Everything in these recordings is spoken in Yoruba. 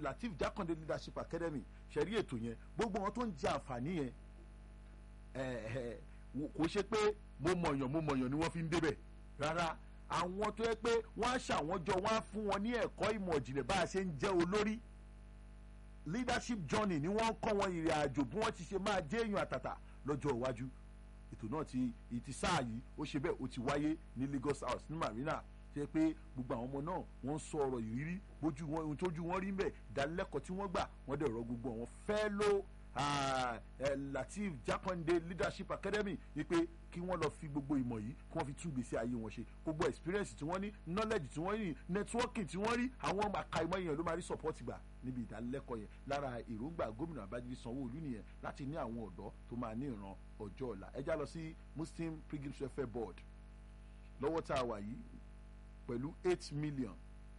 latif jákàndé leadership academy ṣẹ̀rí ètò yẹn gbogbo wọn tó ń jẹ àǹfààní yẹn kò ṣe pé mo mọ̀yàn mo mọ̀yàn ni wọ́n fi ń débẹ̀ rárá àwọn tó yẹ pé wọ́n á ṣàwọn jọ wọ́n á fún wọn ní ẹ̀kọ́ ìmọ̀ ìjìnlẹ̀ bá a ṣe ń jẹ́ olórí leadership journey ni wọ́n ń kọ́ wọn ìrìn àjò bí wọ́n ti ṣe máa jẹ́ èèyàn àtàtà lọ́jọ́ iwájú ètò náà ti ìtì sáà yìí ó ṣe bẹ́ẹ̀ ó ti wáyé ní Lagos House ní Marina ṣe pé gbogbo àwọn ọmọ náà wọ́n ń sọ ọ̀rọ̀ ìrírí bójú wọn ohun tójú wọn rí ń bẹ̀ ìdánilẹ́kọ̀ọ́ tí wọ́n gbà wọ́n dẹ̀ rọ gbogbo àwọn fellow uh, uh, Latif Jakande Leadership Academy wípé kí wọ́n lọ fi gbogbo ìmọ̀ yìí kí wọ́n fi tún gbèsè ayé wọn ṣe gbogbo experience tí wọ́n ní knowledge tí wọ́n ní networking tí wọ́n rí àwọn àkàìmọ̀ èèyàn ló máa rí support gbà níbi ìdánilẹ́kọ̀ọ́ yẹn lára èròǹgbà gómìnà Babájídé Sanwó-Olú nìyẹn láti ní àwọn ọ̀dọ́ tó máa ní ìran ọjọ́ ọ̀la ẹ já lọ sí Muslim Pilgrims Welfare Board lọ́wọ́ tá a wà yìí pẹ̀lú eight million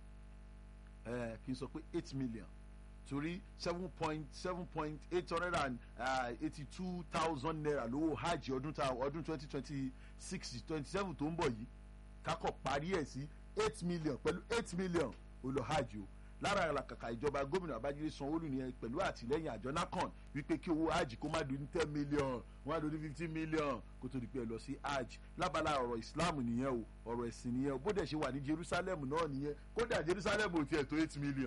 ẹ kì í sọ pé eight million torí seven point seven point eight hundred and eighty two thousand naira lówó hajj ọdún tá ọdún twenty twenty six twenty seven tó ń bọ̀ yìí kákọ̀ parí ẹ̀ sí eight million pẹ̀lú eight million ó lọ hajj o lára àlàkàkà ìjọba gómìnà Babájídé Sanwó-Olú nìyẹn pẹ̀lú àtìlẹ́yìn àjọ NACON wípé kí owó hajj kó má dùn ní ten million wọ́n á dùn ní fifteen million kó tó di pé ẹ lọ sí hajj lábala ọ̀rọ̀ Islam nìyẹn o ọ̀rọ̀ ẹ̀sìn nìyẹn o bó dẹ̀ ṣe wà ní Jerusalem náà nìyẹn kódà Jerusalem ò tiẹ̀ tó eight million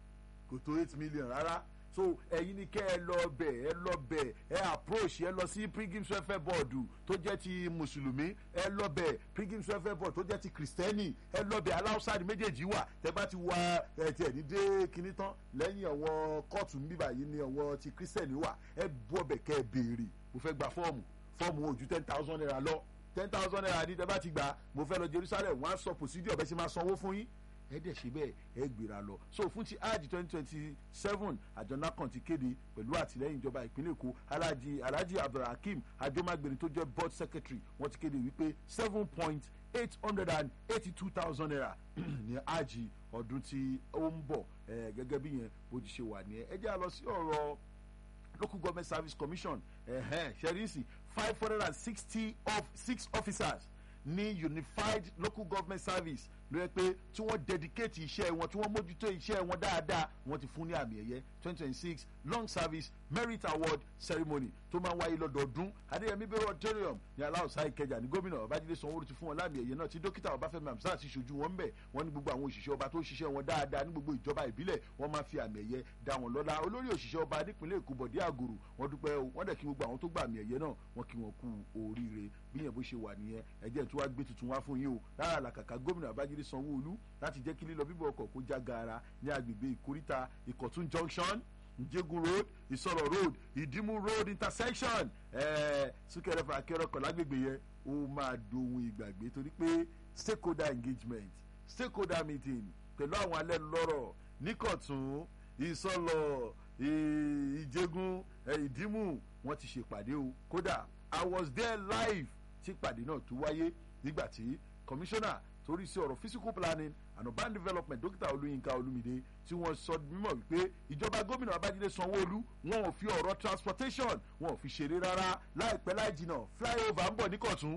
kò tó eight million rárá so ẹ̀yin ni kẹ́ ẹ lọ bẹ̀ ẹ lọ bẹ̀ ẹ approach ẹ lọ sí Pilgrims Welfare Board tó jẹ́ ti mùsùlùmí ẹ lọ bẹ̀ Pilgrims Welfare Board tó jẹ́ ti kìrìsìtẹ́nì ẹ lọ bẹ̀ aláwùsáàdì méjèèjì wà tẹ́ bá ti wá ẹ tiẹ̀ ní dé kinní tán lẹ́yìn àwọn kóòtù ń bíbà yìí ni àwọn ti kìrìsìtẹ́nì wà ẹ bú ọbẹ̀ kẹ́ ẹ béèrè mo fẹ́ gba fọ́ọ̀mù fọ́ọ̀mù ojú ten thousand naira lọ ten thousand naira ní tẹ́ bá ti gbà mo fẹ́ lọ Jerusalem wọ́n á sọ procedure bẹ́ẹ̀ ṣe máa sanwó fún yín ẹ dẹ̀ ṣe bẹ́ẹ̀ ẹ gbéra lọ so fún ti hajj twenty twenty seven àjọ NACON ti kéde pẹ̀lú àtìlẹ́yìn ìjọba ìpínlẹ̀ èkó alhaji alhaji abdulhakeem ajomagbeni tó jẹ́ board secretary wọ́n ti kéde wípé seven point eight hundred and eighty two thousand naira ní hajj ọdún tí ó ń bọ̀ gẹ́gẹ́ bí yẹn bó ti ṣe wà ní ẹ ẹ jẹ́ àlọ́ sí ọ̀rọ̀ local government service commission ṣẹ́ríìsì five hundred and sixty of six officers ní unified local government service ló yẹ pé tí wọ́n dedicate iṣẹ́ wọn tí wọ́n mójútó iṣẹ́ wọn dáadáa wọ́n ti fún ní àmì ẹ̀yẹ twenty twenty six long service merit award ceremony tó máa ń wáyé lọ́dọọdún adéyẹmí bẹ́rẹ̀ auditorium ní aláùsá ìkẹjà ní gómìnà babájídé sanwó-olu ti fún wọn láàmì ẹ̀yẹ náà tí dókítà ọbáfẹ́mi hamzat ti ṣojú wọn bẹ̀ wọ́n ní gbogbo àwọn òṣìṣẹ́ ọba tó ṣiṣẹ́ wọn dáadáa ní gbogbo ìjọba ìbílẹ̀ wọ́n máa fi àmì ẹ̀yẹ dá wọn lọ́lá olórí òṣìṣẹ́ ọba nípìnlẹ̀ èkó bọ̀dé àgòrò wọ́n dúpẹ́ o wọ́n dẹ̀ kí gbogbo àwọn tó gba àmì ẹ̀yẹ náà wọ́n kí wọn kú oríire bí yẹn bó ṣe wà nìyẹn ẹ̀jẹ̀ tó wá gbé tuntun wá fún yín o lára làkàkà gómìnà babájídé sanwó-olú láti jẹ́ kí lílọ bíbọ̀ ọkọ̀ kó já gaara ní agbègbè ìkóríta ìkọ̀tún junction njégun road ìsọ̀rọ̀ road ìdímú road intersection ẹ̀ẹ́ súnkẹrẹ fàkẹrẹ ọkọ̀ lágbègbè yẹn ó máa dohun ìgbàgbé torí pé stakeholder engagement stakeholder meeting pẹ̀lú àwọn alẹ́ lọ́rọ̀ níkọ̀tún ìsọ̀lọ̀ ìjégun ìdímú wọ́n ti ṣèpàdé o kódà i was there live tí ìpàdé náà tó wáyé nígbà tí commissioner torí sí ọ̀rọ̀ physical planning and urban development dókítà olúyinka olúmídé tí wọ́n sọ mímọ̀ wípé ìjọba gómìnà babájídé sanwó-olú wọn ò fi ọ̀rọ̀ transportation wọn ò fi ṣeré rárá láìpẹ́ láì jìnnà flyover ń bọ̀ níkọ̀tún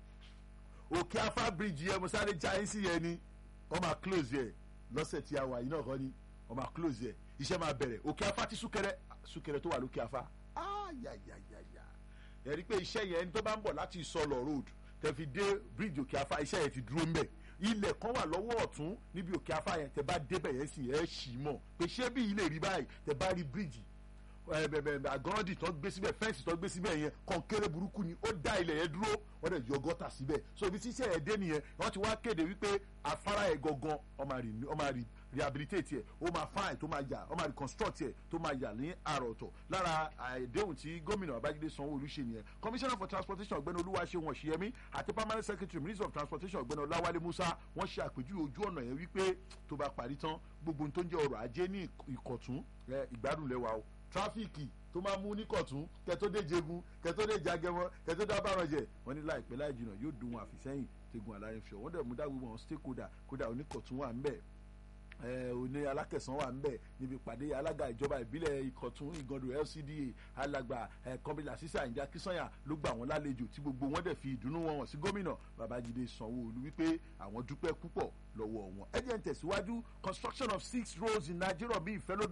òkè afá bridge yẹn mo sáré já ẹ́ sí yẹn ni wọ́n máa close yẹ lọ́sẹ̀ tí a wà yìí náà kọ́ ni wọ́n máa close yẹ iṣẹ́ máa bẹ̀rẹ̀ òkè afá ti súnkẹrẹ súnkẹrẹ tó wà lókè afá ayayayaya ẹ̀rí pé iṣẹ́ yẹn ẹni tó bá ń bọ̀ láti ìsọlọ̀ road tẹ fi dé bridge òkè afá iṣẹ́ yẹn ti dúró ńbẹ̀ ilẹ̀ kan wà lọ́wọ́ ọ̀tún níbi òkè afá yẹn tẹ bá débẹ̀ yẹn sì ẹ̀ ṣì mọ̀ pé ṣé bí ilé rí báyìí tẹ bá rí bridge àgọ́ndì tó gbé síbẹ̀ fẹ́ǹsì tó gbé síbẹ̀ yẹn kọ̀ǹkéré burúkú ni ó dá ilẹ̀ yẹn dúró wọ́n dẹ̀ yọ gọ́tà síbẹ̀ so ibi tí iṣẹ́ yẹn dé nìyẹn wọ́n ti wá kéde wípé afárá yẹn gangan ó máa rí rehabilitate yẹ ó máa fine tó máa yà ó máa reconstruct yẹ tó máa yà ní àrà ọ̀tọ̀ lára àdéhùn tí gómìnà babájídé sanwó-olú ṣe nìyẹn commissioner for transportation ọ̀gbẹ́ni olúwaṣeun ọ̀ṣìyẹmí àti permanent secretary minister of transportation ọ̀gbẹ́ni ọláwálé musa wọ́n ṣe àpèjúwe ojú ọ̀nà yẹn wípé tó bá parí tán gbogbo tó ń jẹ́ ọrọ̀ ajé ní ìkọ̀tún ìgbádùn lẹ́wà o tráfíìkì tó máa mú ní kọ̀tún kẹtó dé jegun kẹtó dé jagẹmọ kẹtó dá bàrànjẹ wọn ní láìpẹ́ láì jìnnà yóò dùn wọn àfìsẹ́yìn tegun alárinfẹ́ wọn dẹ̀ mú dá gbogbo àwọn stakeholder kódà oníkọ̀tún wà ń bẹ̀ òní alákẹ̀sán wà ńbẹ̀ níbi pàdé alága ìjọba ìbílẹ̀ ìkọ̀tún ìgàndò LCDA alàgbà kọ́bílà sísè àyìnjá kísànyà ló gbà wọ́n lálejò tí gbogbo wọn dẹ̀ fi ìdùnnú wọn hàn sí gómìnà babájídé sanwó-olú wípé àwọn dúpẹ́ púpọ̀ lọ́wọ́ wọn. ẹ jẹ́ ń tẹ̀síwájú construction of six roads in Nigeria bí ìfẹ́ lódò.